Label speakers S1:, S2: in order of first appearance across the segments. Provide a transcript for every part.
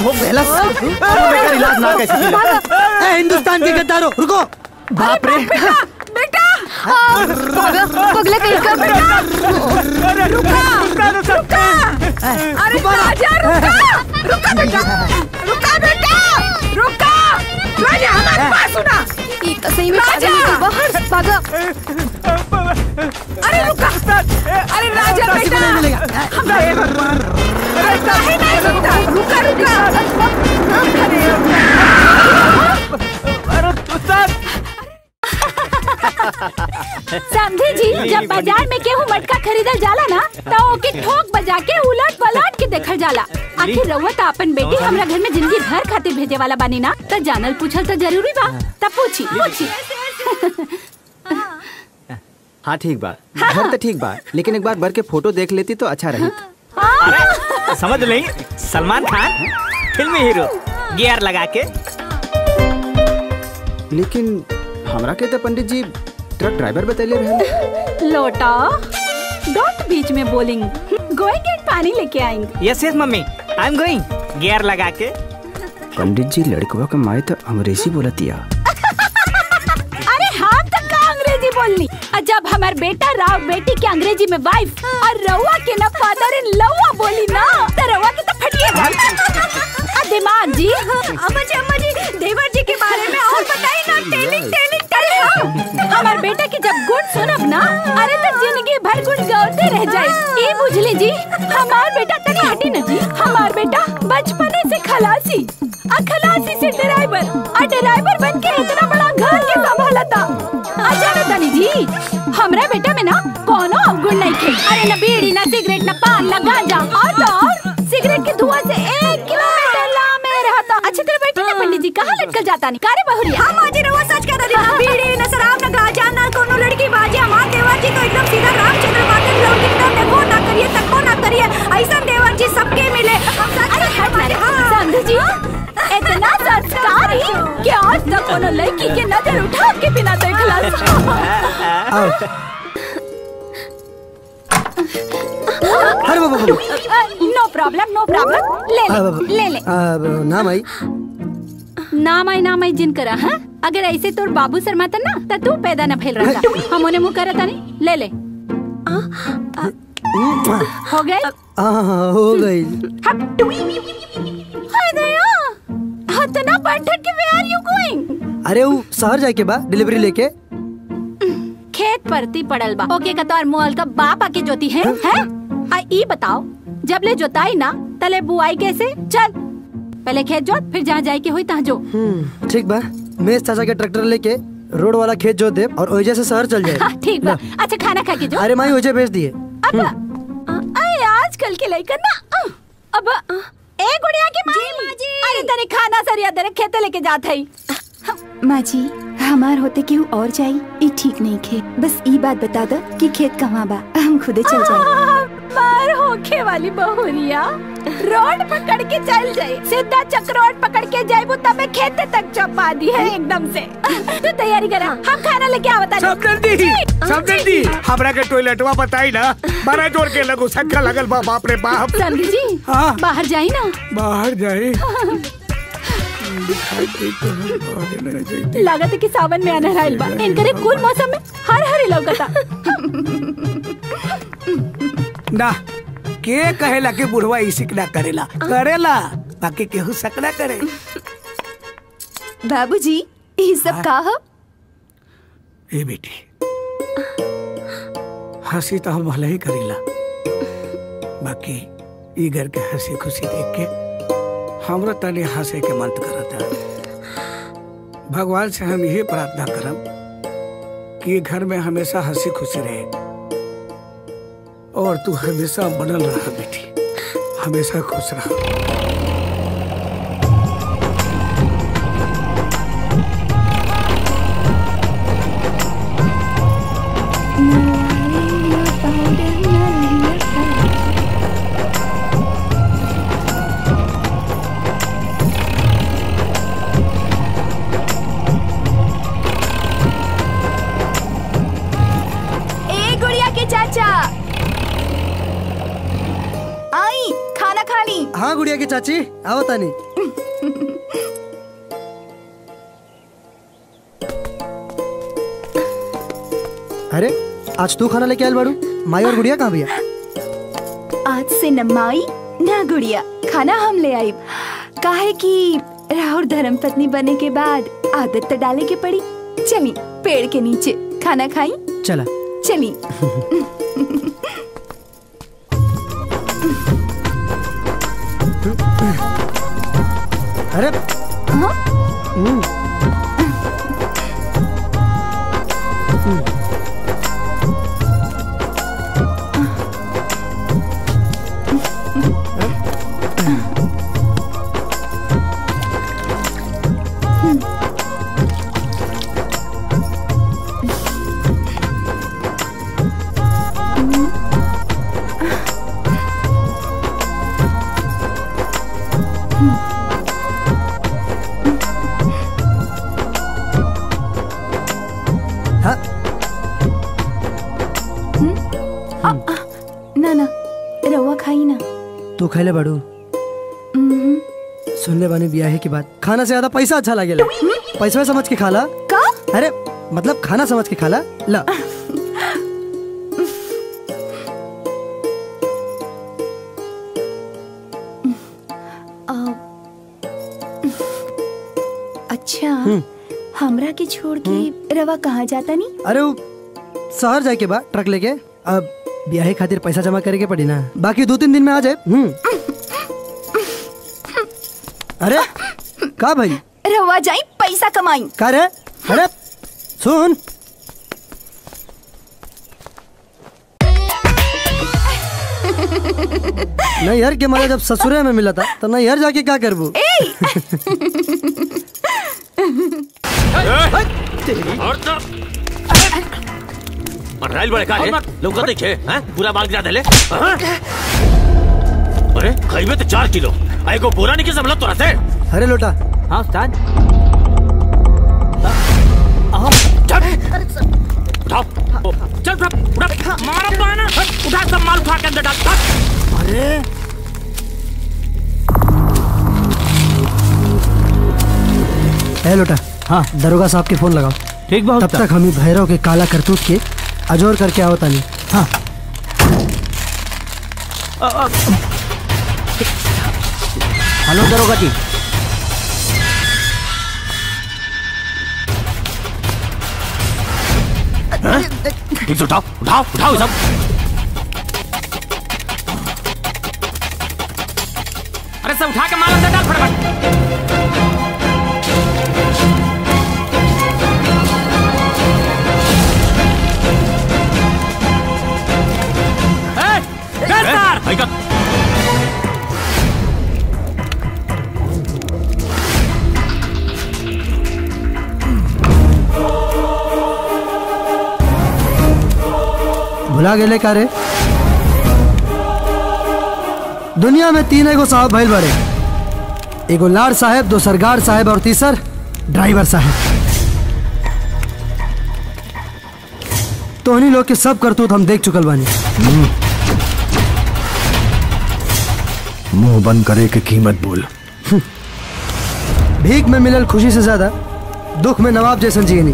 S1: भोग भेला बेकार इलाज ना कैसे मिला
S2: ए हिंदुस्तान के गद्दारों रुको
S1: बाप रे
S3: बेटा पगला पगला कहीं का बेटा रुका रुका अरे राजा रुका रुका बेटा रुका बेटा रुका राजा हमारे पास सुना
S4: ये तो सही में
S3: राजा!
S4: पागल निकल बाहर भागा
S3: अरे रुका अरे राजा बेटा हमरा हे भगवान अरे काहे नहीं सुनता रुका रुका अरे
S5: समझे जी जब बाजार में केहू मटका खरीदल जाला ना तो ओके ठोक बजा के उलट पलट के देखल जाला आखिर रउआ तो अपन बेटी हमरा घर में जिंदगी भर खातिर भेजे वाला बानी ना तो जानल पूछल तो जरूरी बा तब पूछी पूछी
S1: हाँ ठीक बा घर तो ठीक बा लेकिन एक बार भर के फोटो देख लेती तो अच्छा रही
S6: समझ नहीं सलमान खान फिल्मी हीरो गियर लगा के
S1: लेकिन हमरा के तो पंडित जी ट्रक ड्राइवर बतैले रहे
S5: लोटा डोंट बीच में बोलिंग गोइंग एंड पानी लेके आएंगे
S6: yes yes mummy I am going gear लगा के
S1: पंडित जी लड़कवा का माए तो अंग्रेजी बोलतिया
S5: अरे हम तक का अंग्रेजी बोलनी और जब हमार बेटा राव बेटी के अंग्रेजी में वाइफ और रउआ के ना फादर इन लउआ बोली ना तो रउआ के तो फटिएगा आ दिमाग जी अम्मा जी अम्मा जी देवर जी के बारे में और बताइए ना टेलिंग टेलिंग टेलिंग हमार बेटा के जब गुण सुनब ना अरे तो जिंदगी भर गुण गाते रह जाए ये बुझली जी हमार बेटा तनी हटी न जी हमार बेटा बचपने से खलासी आ खलासी से ड्राइवर आ ड्राइवर बन के इतना बड़ा घर के संभाला था आ जाने तनी जी हमरा बेटा में ना कोनो अवगुण नहीं थे अरे न बीड़ी न सिगरेट न पान न गांजा और तो और सिगरेट के धुआं से एक किलोमीटर ला में रहता अच्छी तरह बैठी ना पंडित जी कहाँ लटकल जाता नहीं कारे बहुरिया हम आज रवा सच कर रही बीड़ी न शराब न गांजा न कोनो लड़की बाजी हमार देवर जी तो एकदम सीधा रामचंद्र माते लौट एकदम देखो ना करिए तको ना करिए ऐसा देवर जी सबके मिले हम सच अरे हट ना रे समझ जी इतना संस्कारी कि आज तक कोनो लड़की के नजर उठा के बिना देखला
S2: अरे बाबा बाबा
S5: नो प्रॉब्लम नो प्रॉब्लम ले ले ले ले
S2: अब नाम आई
S5: नाम आई नाम आई जिन करा हाँ अगर ऐसे तोर बाबू शर्माता ना तो तू पैदा न फैल रहा हम उन्हें मुंह करता नहीं ले ले हो गए
S2: हाँ हो गई
S5: हाय दया हतना बैठक के वेयर आर यू गोइंग
S2: अरे वो शहर जाए के बा डिलीवरी लेके
S5: खेत परती पड़ल बा ओके का तोर मोल का बाप आके जोती है हैं आ ई बताओ जब ले जोताई ना तले बुआई कैसे चल पहले खेत जोत फिर जहाँ जाए के हुई तहाँ जो
S2: हम्म, ठीक बा मेज चाचा के ट्रैक्टर लेके रोड वाला खेत जोत दे और ओइजे से शहर चल
S5: हाँ,
S2: जाए
S5: ठीक बा अच्छा खाना खा के जो
S2: अरे माई ओइजे भेज दिए
S5: अब अरे आजकल के लड़का ना अ, अब ए गुड़िया की माँ अरे तेरे खाना सरिया तेरे खेते लेके जात है
S4: माँ जी हमार होते केहू और जाई ई ठीक नहीं खे बस ई बात बता दो कि खेत कहाँ बा हम खुदे चल जाए
S5: पार होखे वाली बहुरिया रोड पकड़ के चल जाए सीधा चक रोड पकड़ के जाए तब खेते तक चपा दी है एकदम से तू तैयारी करा हम खाना लेके आवता
S7: सब जल्दी सब जल्दी हमरा के टॉयलेटवा बताई ना बड़ा जोर के लगो सक्का लगल बा बाप रे बाप
S5: समझी जी
S7: हाँ।
S5: बाहर जाई ना
S7: बाहर जाए
S5: लागत है कि सावन में आना रहल बा इनकरे कुल मौसम में हर हर लौकता
S7: ना के कहेला कि बुढ़वा इसिक ना करेला करेला बाकी केहू शक ना करे
S4: बाबूजी ई सब का ह?
S7: ए बेटी हंसी तो हम भले ही करेला बाकी ई घर के हंसी खुशी देख के हमरा तनी हंसे के मन करता भगवान से हम यही प्रार्थना करम कि घर में हमेशा हंसी खुशी रहे और तू हमेशा बनल रहा बेटी हमेशा खुश रहा
S4: ए गुड़िया के चाचा आई खाना खा ली
S2: हाँ गुड़िया की चाची आओ तानी अरे आज तू खाना लेके आयल बाड़ू माई और गुड़िया कहाँ भैया
S4: आज से न माई न गुड़िया खाना हम ले आई काहे कि राहुल धर्म पत्नी बने के बाद आदत तो डाले के पड़ी चली पेड़ के नीचे खाना खाई
S2: चला
S4: चली
S2: अरे
S4: हाँ?
S2: हम्म, हाँ
S4: ना ना रवा खाई ना
S2: तू खैले बाड़ू
S4: हम्म,
S2: सुन ले बानी ब्याहे की बात खाना से ज्यादा पैसा अच्छा लागेला पैसा समझ के खाला
S4: का
S2: अरे मतलब खाना समझ के खाला ला
S4: आ, अच्छा हमरा के छोड़ के रवा कहाँ जाता नहीं
S2: अरे वो शहर जाए के बा ट्रक लेके अब ब्याहे खातिर पैसा जमा करे के पड़ी ना बाकी दो तीन दिन में आ जाए हम्म अरे का भाई
S4: रवा जाई पैसा कमाई
S2: का रे अरे सुन नैहर के मारे जब ससुरे में मिला था तो नैहर जाके क्या करबू
S8: और तो राइल बड़े का है लोग कहते छे हैं पूरा बाल गिरा देले हाँ? अरे खइबे तो चार किलो आ एगो बोरा नहीं के समझ तोरा से
S2: अरे लोटा
S6: हाँ उस्ताद
S8: चल उठाओ ओ, चल उठा उठा मारा पाना उठा सब माल उठा के अंदर डाल डाल।
S2: अरे ए लोटा
S6: हाँ
S2: दरोगा साहब के फोन लगाओ
S6: ठीक बहुत
S2: तब तक हम ही भैरव के काला करतूत के अजोर करके आओ तानी हाँ
S6: हेलो दरोगा जी
S8: ठीक से उठाओ उठाओ उठाओ सब
S6: अरे सब उठा के माल अंदर डाल फटाफट ए, गिरफ्तार!
S8: भाई का
S2: भुला गेले का रे दुनिया में तीन एगो साहब भइल बड़े एगो लाड साहेब दो सरगार साहेब और तीसर ड्राइवर साहेब तोहनी लोग के सब करतूत हम देख चुकल बानी
S9: मुंह बंद करे के कीमत बोल
S2: भीख में मिलल खुशी से ज्यादा दुख में नवाब जैसन जियनी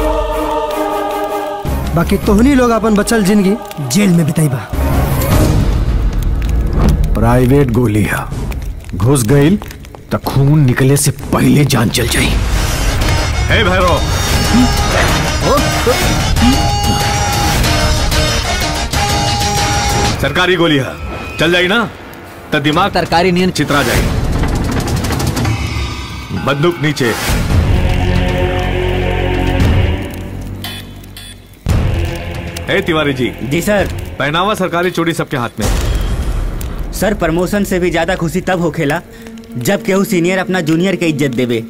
S2: बाकी तोहनी लोग अपन बचल जिंदगी जेल में बिताईबा
S9: प्राइवेट गोली है घुस गई तो खून निकले से पहले जान चल जाई हे भैरव सरकारी गोली है चल जाई ना तो दिमाग
S1: तरकारी नियन
S9: चित्रा जाए बंदूक नीचे हे तिवारी जी
S10: जी सर
S9: पहनावा सरकारी चोरी सबके हाथ में
S10: सर प्रमोशन से भी ज्यादा खुशी तब होखेला जब केहू सीनियर अपना जूनियर के इज्जत देवे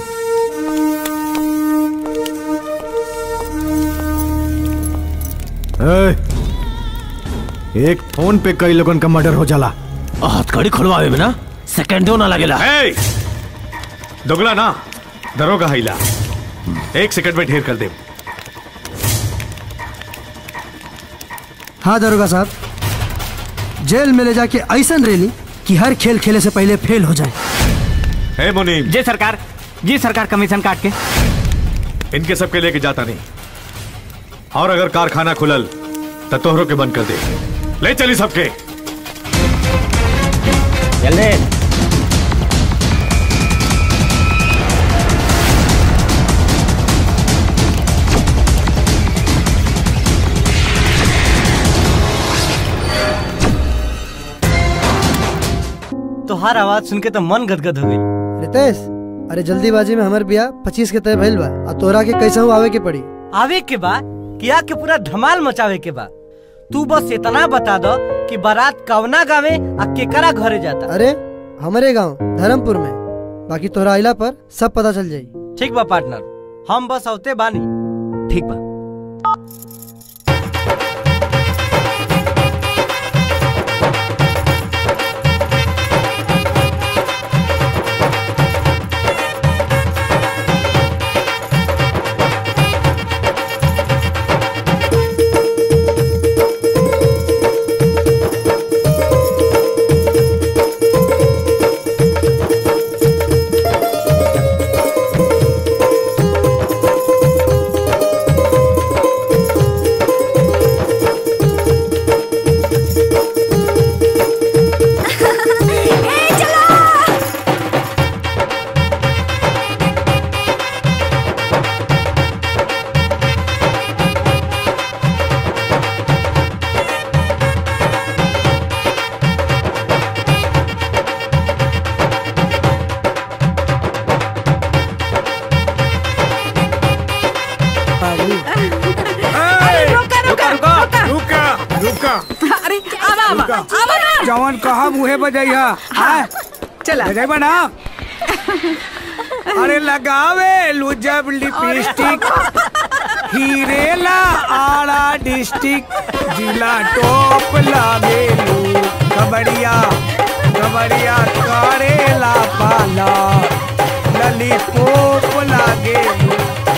S9: ए, एक फोन पे कई लोगन का मर्डर हो जाला
S8: हथकड़ी खुलवावे में ना सेकंडो ना लगेला
S9: ए, दोगला ना दरोगा हिला एक सेकंड में ढेर कर दे
S2: हाँ दरोगा साहब जेल में ले जाके ऐसा रेली कि हर खेल खेले से पहले फेल हो जाए
S9: हे मुनीम
S6: जी सरकार जी सरकार कमीशन काट के
S9: इनके सबके लेके जाता नहीं और अगर कारखाना खुलल तो तोहरों के बंद कर दे ले चली सबके
S6: जल्दी
S11: तोहार आवाज सुन के तो मन गदगद हो गई
S2: रितेश अरे जल्दीबाजी में हमार बिया पच्चीस के तय भइल बा आ तोरा के कैसे हूँ आवे के पड़ी
S11: आवे के बा किया के पूरा धमाल मचावे के बा तू बस इतना बता दो कि बारात कवना गावे आ केकरा घरे जाता
S2: अरे हमारे गांव धर्मपुर में बाकी तोरा आइला पर सब पता चल जाई
S11: ठीक बा पार्टनर हम बस औते बानी
S6: ठीक बा
S3: रुका रुका रुका
S7: रुका रुका
S3: अरे आवा आवा आवा ना
S7: जवन कहा मुहे बजैया हाँ
S3: चला
S7: बजैबा ना अरे लगावे लू जब लिपस्टिक हीरेला आड़ा डिस्ट्रिक्ट जिला टॉप लागे लू कबड़िया कबड़िया करेला पाला ललीपॉप लागे लू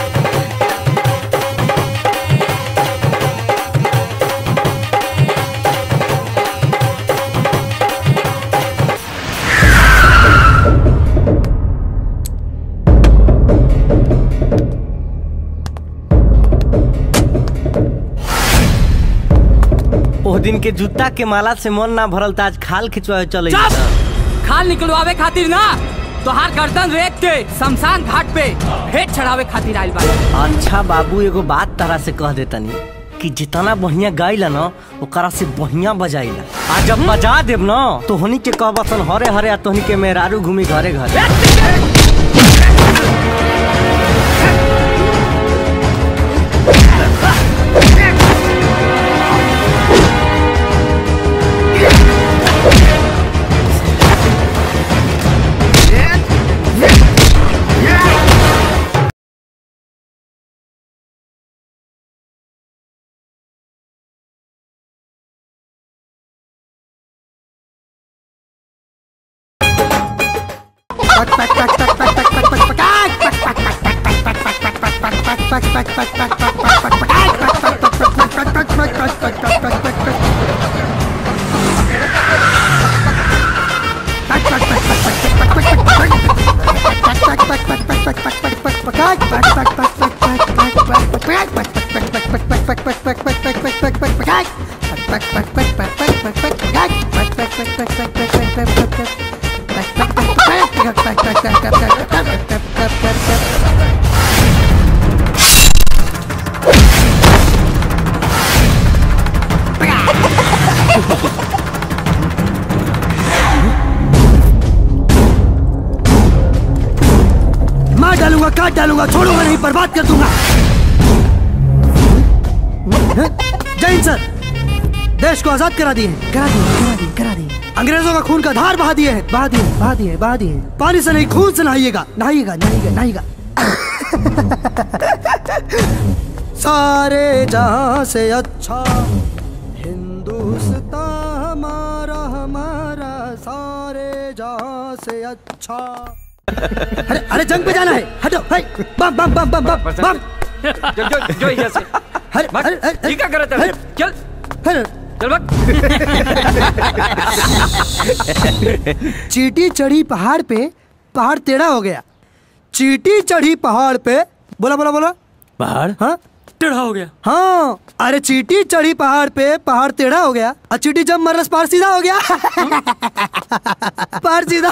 S11: ओ दिन के जूता के माला से मन ना भरल त आज खाल खिंचवाए चले
S12: खाल निकलवावे खातिर ना तोहार गर्दन रेत के शमशान घाट पे भेंट चढ़ावे खातिर आइल बा
S11: अच्छा बाबू एगो बात तारा से कह देतनी कि जितना बढ़िया गाइला ना ओकरा से बढ़िया बजाइला आ जब बजा देब ना तो हनी के कहबसन हरे हरे आ तोहनी के मेहरारू घूमी घरे घरे
S2: मार डालूंगा काट डालूंगा छोड़ूंगा नहीं बर्बाद कर दूंगा जय हिंद सर देश को आजाद करा दिए हैं, करा दिए करा दिए करा दिए अंग्रेजों का खून का धार बहा दिए हैं बहा दिए बहा दिए बहा दिए पानी से नहीं खून से नहाइएगा नहाइएगा नहाइएगा नहाइएगा सारे जहां से अच्छा हिंदुस्तान हमारा हमारा सारे जहां से अच्छा अरे अरे जंग पे जाना है हटो है बम बम बम बम बम बम
S12: जो जो जो यहाँ से
S2: अरे अरे अरे
S12: ये क्या कर रहा था चल
S2: अरे
S12: चल बक
S2: चीटी चढ़ी पहाड़ पे पहाड़ टेढ़ा हो गया चीटी चढ़ी पहाड़ पे बोला बोला बोला
S11: पहाड़
S2: हाँ
S12: टेढ़ा हो गया
S2: हाँ अरे चीटी चढ़ी पहाड़ पे पहाड़ टेढ़ा हो गया और चीटी जब मरस पहाड़ सीधा हो गया पहाड़ सीधा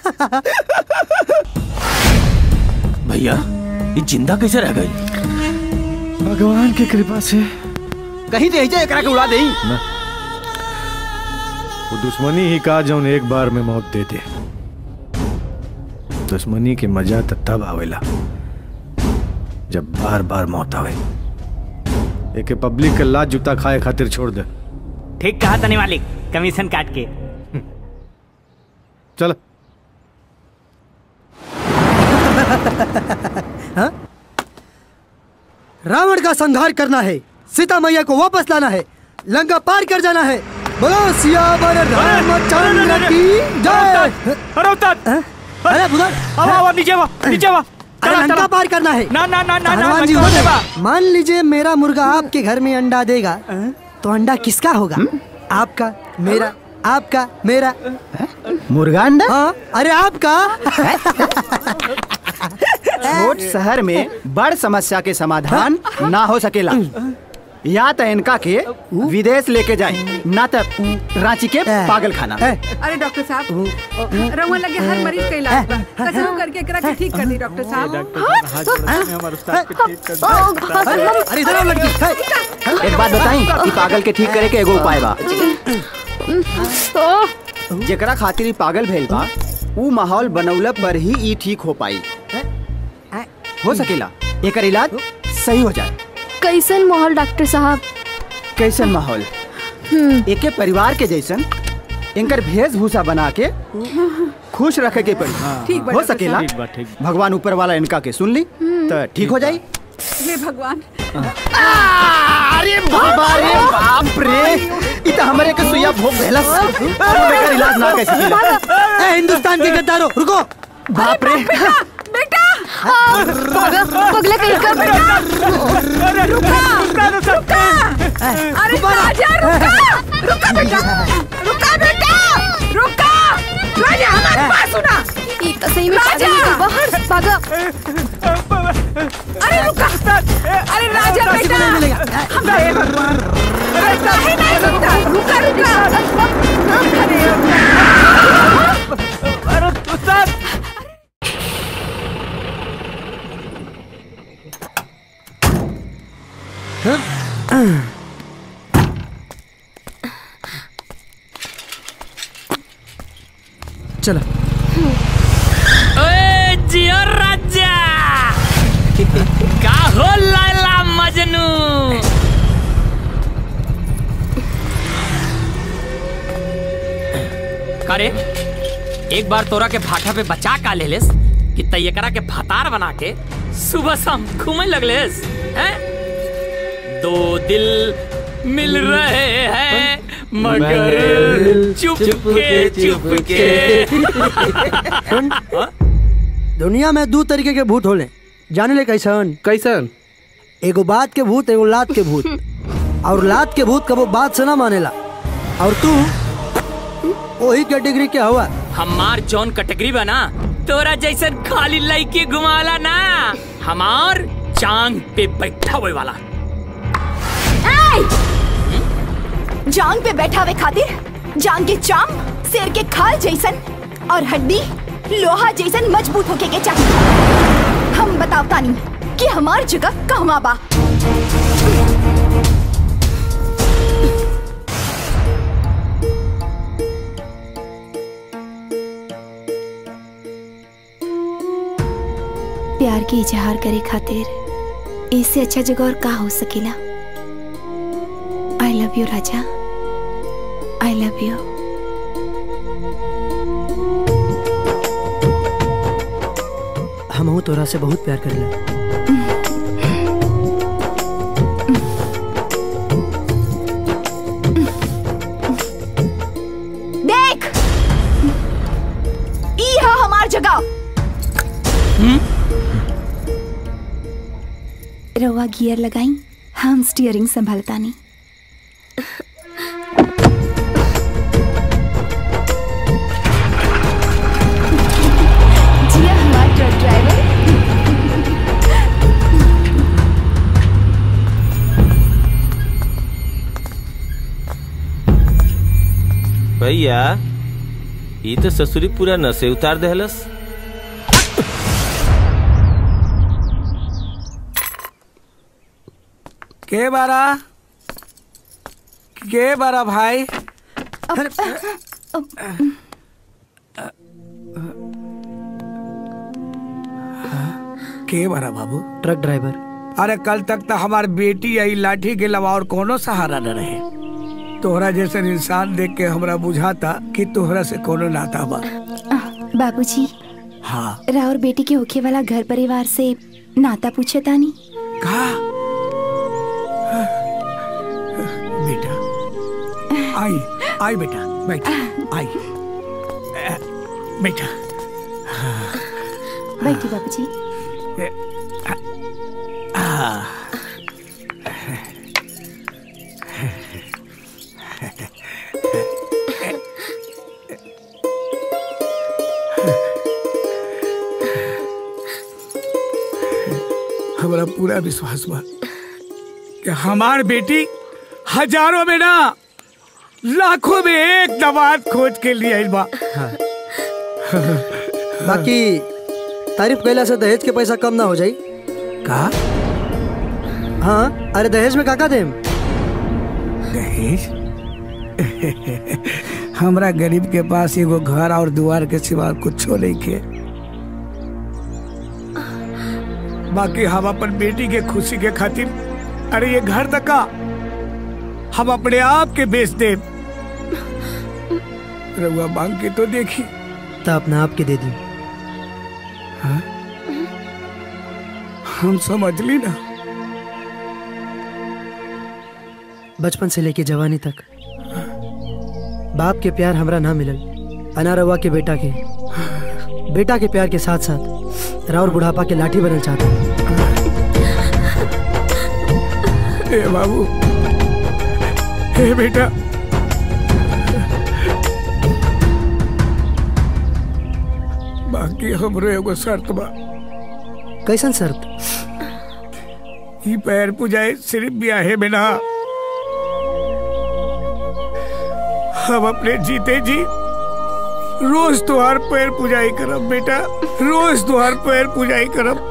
S8: भैया ये जिंदा कैसे रह गई
S9: भगवान की कृपा से
S1: कहीं दे जा एकरा के उड़ा देई
S9: वो दुश्मनी ही का जौन एक बार में मौत दे दे दुश्मनी के मजा त तब आवेला जब बार बार मौत आवे एके पब्लिक के लात जूता खाए खातिर छोड़ दे
S6: ठीक कहा तनी मालिक कमीशन काट के
S9: चल
S2: हाँ? रावण का संहार करना है सीता मैया को वापस लाना है लंका पार कर जाना है बोलो सियावर रामचंद्र की जय
S6: अरे उतर
S2: अरे बुधर
S6: आवा आवा नीचे आवा नीचे आवा
S2: अरे लंका पार करना है
S6: ना ना ना ना ना
S2: हनुमान जी
S6: लंका
S2: हो
S6: देवा।
S2: गए। मान लीजिए मेरा मुर्गा आपके घर में अंडा देगा तो अंडा किसका होगा आपका मेरा आपका मेरा
S1: मुर्गा अंडा
S2: हाँ अरे आपका
S1: छोट शहर में बड़ समस्या के समाधान ना हो सकेला या तो इनका के विदेश लेके जाए ना तो रांची के पागल खाना
S3: अरे डॉक्टर साहब रउआ लगे हर मरीज का इलाज बा कसम करके एकरा के ठीक कर दी डॉक्टर साहब
S2: अरे इधर आओ लड़की
S1: एक बात बताई कि पागल के ठीक करे के एगो उपाय बा जेकरा खातिर ई पागल भइल बा ऊ माहौल बनौला पर ही ई ठीक हो पाई हो सकेला एकर इलाज सही हो जाए
S13: कैसन माहौल डॉक्टर साहब
S1: कैसन माहौल एके परिवार के जैसन इनकर वेशभूषा बना के खुश रखे के पड़ी
S3: ठीक बा,
S1: हो
S3: डॉक्टर
S1: सकेला
S3: साहब। ठीक
S1: भगवान ऊपर वाला इनका के सुन ली तो ठीक हो जाई
S3: हे भगवान
S1: अरे बाबा रे बाप रे इ त हमरे के सुइया भोग भेलस बेकार इलाज ना कैसे किला
S2: ए हिंदुस्तान के गद्दारों रुको
S1: बाप रे
S3: बेटा
S13: पगला कहीं का
S3: अरे रुका रुका अरे राजा रुका रुका बेटा रुका बेटा रुका राजा हमारे पास सुना
S13: ये तो सही में
S3: राजा!
S13: पागल निकल बाहर भागा
S3: अरे रुका अरे राजा बेटा हमरा हे भगवान अरे काहे नहीं सुनता रुका रुका अरे
S6: अरे उस्ताद
S2: चलो
S12: ओए जियो राजा का हो लैला मजनू करे एक बार तोरा के भाटा पे बचा का ले लेस कि तैयकरा के भातार बना के सुबह शाम घूमे लगलेस हैं दो दिल मिल रहे हैं मगर चुप के चुप के
S2: सुन दुनिया में दो तरीके के भूत होले जाने ले कैसन
S14: कैसन
S2: एगो बात के भूत एगो लात के भूत और लात के भूत कबो बात से ना मानेला और तू वही कैटेगरी के हवा
S12: हमार जौन कैटेगरी बना तोरा जैसन खाली लड़की घुमाला ना हमार चांग पे बैठा हुए वाला
S4: जांग पे बैठावे खातिर जांग के चाम शेर के खाल जैसन और हड्डी लोहा जैसन मजबूत होके के चाहिए हम बताओ तानी कि हमार जगह कहवा बा प्यार के इजहार करे खातिर इससे अच्छा जगह और का हो सकेला आई लव यू राजा आई लव यू
S2: हम हूँ तोरा से बहुत प्यार करेला
S4: देख ई है हमार जगह रवा गियर लगाई हम स्टीयरिंग संभालतानी जिया हमार ट्रक ड्राइवर
S8: भैया ये तो ससुरी पूरा नशे उतार देहलस
S7: के बारा के बारा भाई के बारा बाबू
S2: ट्रक ड्राइवर
S7: अरे कल तक तो हमार बेटी आई लाठी के अलावा और कोनो सहारा न रहे तोहरा जैसे इंसान देख के हमरा बुझाता कि तोहरा से कोनो नाता बा
S4: बाबूजी
S7: हाँ
S4: राउर बेटी के होखे वाला घर परिवार से नाता पूछे तानी
S7: का बेटा आई आई बेटा बैठ आई अ, बेटा
S4: बैठी बाबूजी
S7: आ, हमारा पूरा विश्वास बा कि हमार बेटी हजारों में ना लाखों में एक दवात खोज के लिए आइल बा
S2: बाकी तारीफ कैला से दहेज के पैसा कम ना हो जाई
S7: का
S2: हाँ अरे दहेज में काका देम
S7: दहेज हमरा गरीब के पास एगो घर और दुआर के सिवा कुछो नहीं के बाकी हम अपन बेटी के खुशी के खातिर अरे ये घर तक का हम अपने आप के बेच दे रउआ मांग के तो देखी
S2: तो अपने आप के दे दी
S7: हाँ? हम समझ ली ना
S2: बचपन से लेके जवानी तक बाप के प्यार हमरा ना मिलल अनारवा के बेटा के बेटा के प्यार के साथ साथ राउर बुढ़ापा के लाठी बनल चाहता
S7: ए बाबू ए बेटा बाकी हमरो एगो शर्त बा
S2: कैसन शर्त
S7: ई पैर पुजाए सिर्फ ब्याहे में ना हम अपने जीते जी रोज तुहार पैर पुजाई करब बेटा रोज तुहार पैर पुजाई करब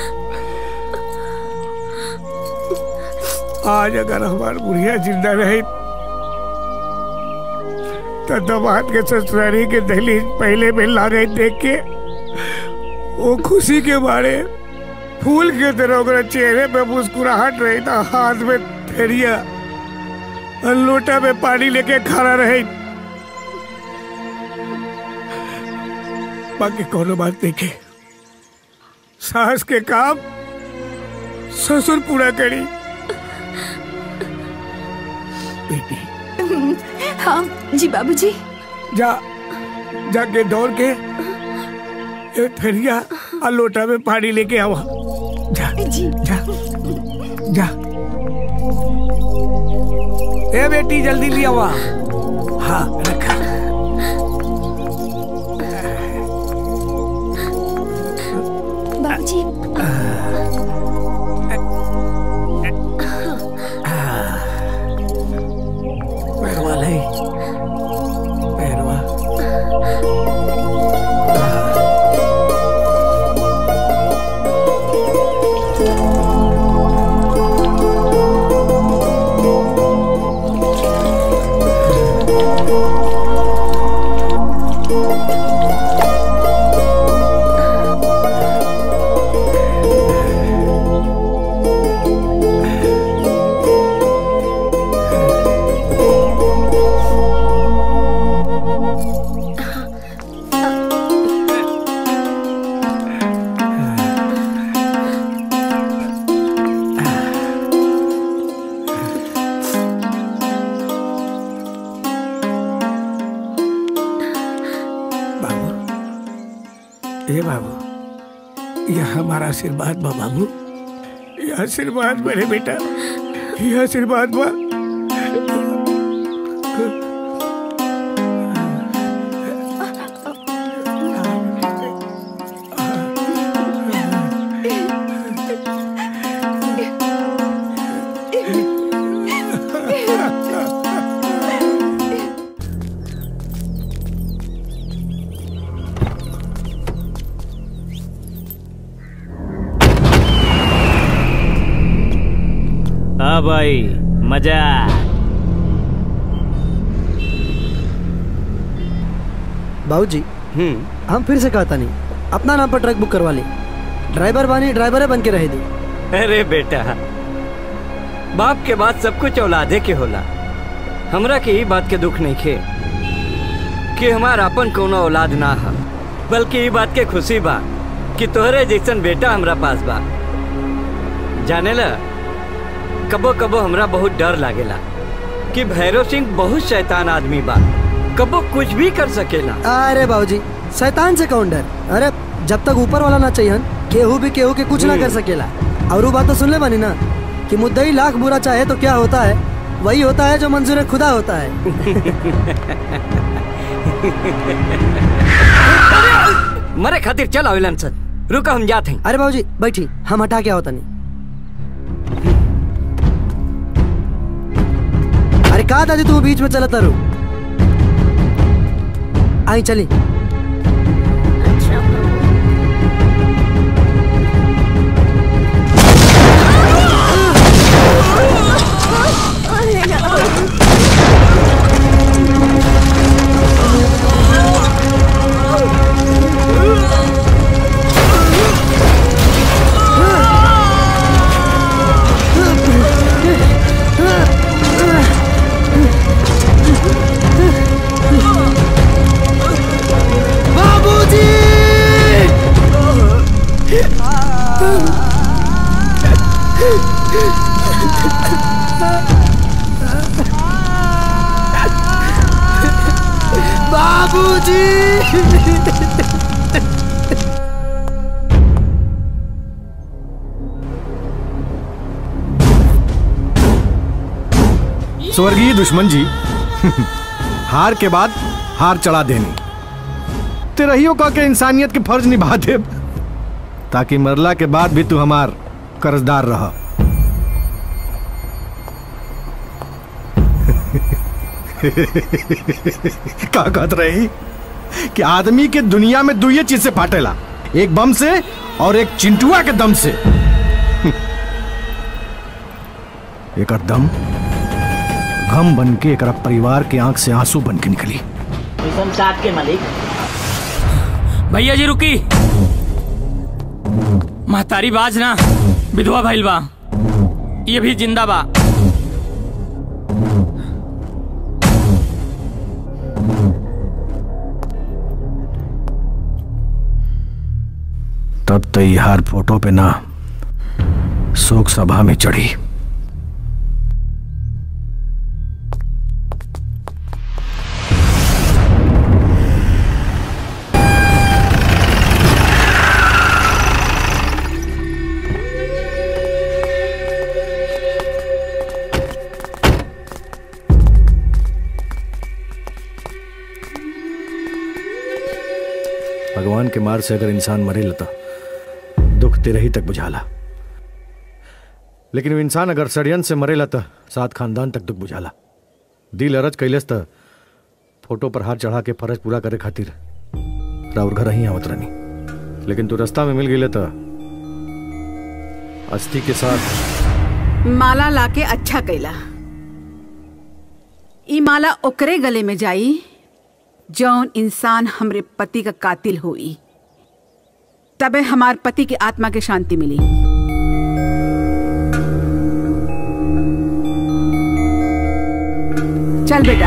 S7: आज अगर हमार बुढ़िया जिंदा रही तो दमाद के ससुरारी के दहलीज पहले में लागे देख के वो खुशी के बारे फूल के तरह ओकरा चेहरे पे मुस्कुराहट रही था हाथ में थेरिया और लोटा में पानी लेके खड़ा रहे बाकी कोनो बात देखे सास के काम ससुर पूरा करी बेटी
S4: हाँ जी बाबूजी
S7: जा जाके दौड़ के ए थरिया और लोटा में पानी लेके आवा जा
S4: जी
S7: जा जा ए बेटी जल्दी ले आवा हाँ रखा
S4: बाबूजी
S7: पैरवा ले पैरवा ए बाबू यह हमारा आशीर्वाद बा बाबू यह आशीर्वाद मेरे बेटा यह आशीर्वाद बा
S6: अब आई मजा
S2: बाबूजी हम फिर से कहता नहीं अपना नाम पर ट्रक बुक करवा ली ड्राइवर बानी ड्राइवरे बन के रह दी
S14: अरे बेटा बाप के बाद सब कुछ औलादे के होला हमरा के ई बात के दुख नहीं खे कि हमार अपन कोनो औलाद ना है बल्कि ई बात के खुशी बा कि तोहरे जैसन बेटा हमरा पास बा जाने ला कबो कबो हमरा बहुत डर लागेला कि भैरव सिंह बहुत शैतान आदमी बा कबो कुछ भी कर सकेला
S2: अरे बाबूजी शैतान से कौन डर अरे जब तक ऊपर वाला ना चाहिए केहू भी केहू के कुछ ना कर सकेला और वो बात तो सुन ले बानी ना कि मुद्दई लाख बुरा चाहे तो क्या होता है वही होता है जो मंजूर खुदा होता है
S14: मरे खातिर चल आवेलन सर रुका हम जाते हैं
S2: अरे बाबूजी बैठी हम हटा क्या होता नहीं अरे कहा दादी तू बीच में चलता रू आई चली बाबूजी बाबूजी
S9: स्वर्गीय दुश्मन जी हार के बाद हार चढ़ा देनी तेरहियो का के इंसानियत के फर्ज निभा दे ताकि मरला के बाद भी तू हमार कर्जदार रह का कहत रही कि आदमी के दुनिया में दो ये चीज से फाटेला एक बम से और एक चिंटुआ के दम से एक दम गम बन के एक परिवार के आंख से आंसू बन के निकली
S6: साथ के मालिक
S12: भैया जी रुकी महतारी बाज ना विधवा भइल बा ये भी जिंदा बा
S9: तब तो ये हार फोटो पे ना शोक सभा में चढ़ी भगवान के मार से अगर इंसान मरे लता दुख तेरे ही तक बुझाला लेकिन वो इंसान अगर षडयंत्र से मरे लता सात खानदान तक दुख बुझाला दिल अरज कैलस त फोटो पर हाथ चढ़ा के फर्ज पूरा करे खातिर राउर घर ही आवत रहनी लेकिन तू रास्ता में मिल गई त अस्थि के साथ
S3: माला लाके अच्छा कैला ई माला ओकरे गले में जाई जौन इंसान हमरे पति का कातिल होई तबे हमार पति की आत्मा के शांति मिली चल बेटा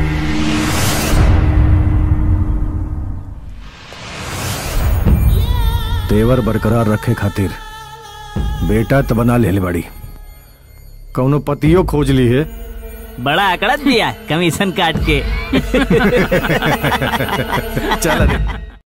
S9: तेवर बरकरार रखे खातिर बेटा त बना ले बड़ी कौनो पतियो खोज ली है
S6: बड़ा आंकड़ा दिया कमीशन काट के
S9: चल अरे